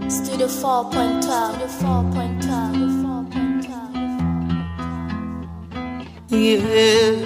Studio 4.12. Studio 4.12. Studio 4.12. Yeah.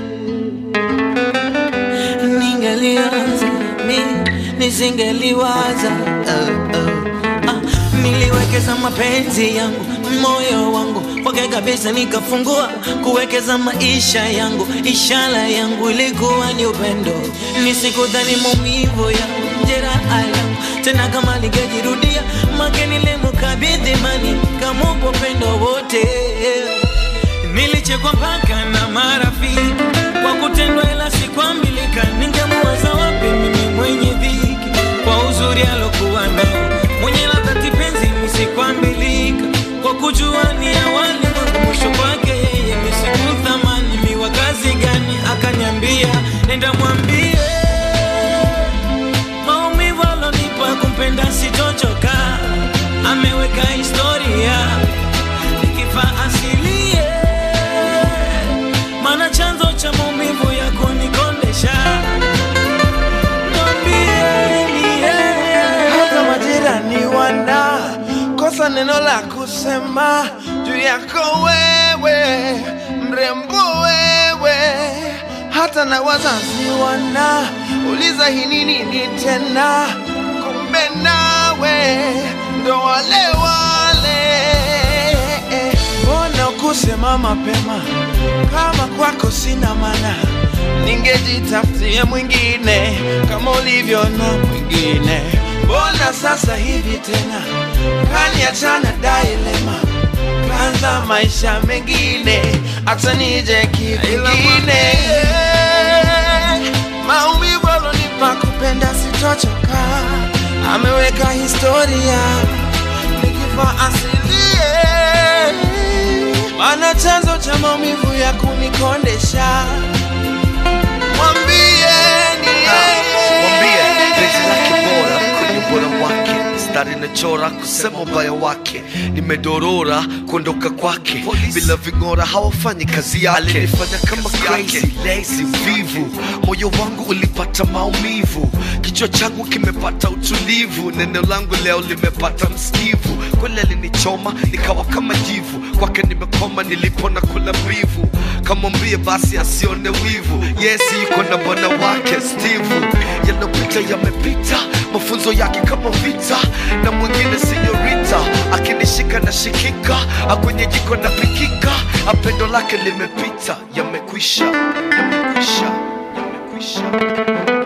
Ningelianza mi nisingeliwaza uh, uh. Ah, niliwekeza mapenzi yangu moyo wangu kwake kabisa nikafungua kuwekeza maisha yangu ishara yangu ilikuwa ni upendo nisikudhani maumivu yangu jeraha yangu tena kama lingejirudia make nilimkabidhi mani kamupa upendo wote Nilichekwa mpaka na marafiki kwa kutendwa, ila sikwambilika. Ningemuwaza wapi mimi mwenye dhiki kwa uzuri alokuwa nao, mwenye ladha kipenzi, misikwambilika kwa kujua ni awali mwangu mwisho kwake yeye, misikuthamani miwa kazi gani? Akaniambia nenda mwambie maumivu alonipa kumpenda sitochoka, ameweka historia nikifa asilie, maana chanzo cha maumivu ya kunikondesha mwambieni yeye. hata majirani wana kosa neno la kusema juu yako wewe mrembo wewe hata na wazazi wana uliza hii ni nini tena kumbe nawe ndo wale wale mbona kusema mapema kama kwako sina mana ningejitafutia mwingine kama ulivyo na mwingine mbona sasa hivi tena kaniachana dailema kanza maisha mengine hata nije kivingine maumivu alonipa kupenda sitochoka ameweka historia nikifa asilie mana chanzo cha maumivu ya kunikondesha mwambieni mwambie penzi lake bora kwenye ubora wake mstari nachora kusema ubaya wake nimedorora kuondoka kwake bila ving'ora hawafanyi kazi yake alinifanya kama crazy lazy mvivu moyo wangu ulipata maumivu kichwa changu kimepata utulivu neno langu leo limepata msikivu kweli alinichoma nikawa kama jivu kwake nimekoma nilipona kula mbivu kamwambie basi asione wivu yesi yuko na bwana wake steve yanopita yamepita mafunzo yake kama vita na mwingine sinyorita akinishika na shikika akwenye jiko na pikika apendo lake limepita yamekwisha yamekwisha yamekwisha